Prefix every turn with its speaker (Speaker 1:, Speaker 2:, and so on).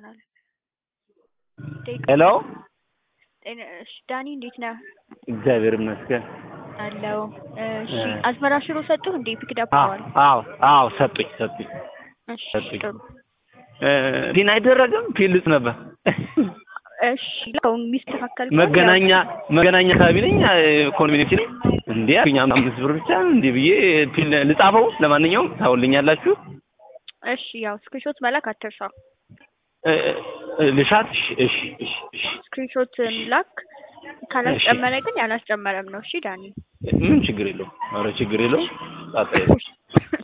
Speaker 1: ይሆናል። ደቂቃ
Speaker 2: ሄሎ
Speaker 1: ጤና እሺ፣ ዳኒ እንዴት ነህ?
Speaker 2: እግዚአብሔር ይመስገን።
Speaker 1: አለው። እሺ
Speaker 2: እ
Speaker 1: አዝመራ ሽሮ ሰጡህ እንዴ? ፒክድ አፕ
Speaker 2: አዎ
Speaker 1: አዋል።
Speaker 2: አዎ አዎ ሰጡኝ ሰጡኝ።
Speaker 1: እሺ
Speaker 2: ሰጡኝ።
Speaker 1: ጥሩ።
Speaker 2: እ ፒን አይደረግም ፒን ልጽ ነበር።
Speaker 1: እሺ አሁን የሚስተካከል ከሆነ
Speaker 2: መገናኛ መገናኛ አካባቢ ነኝ ኮንቬንሲ ነኝ። እንዴ አሉኝ አምስት ብር ብቻ እንዴ ብዬ ፒን ልጻፈው። ለማንኛውም ታውልኛላችሁ
Speaker 1: እሺ ያው ስክሪንሾት መላክ አትርሳ።
Speaker 2: እ እ ልሻት እሺ እሺ እሺ እሺ
Speaker 1: ስክሪንሾት ላክ። ካላስጨመረ ግን ያላስጨመረም ነው። እሺ ዳኒ
Speaker 2: ምን ችግር የለውም። ኧረ ችግር የለውም። ጣጣ የለውም።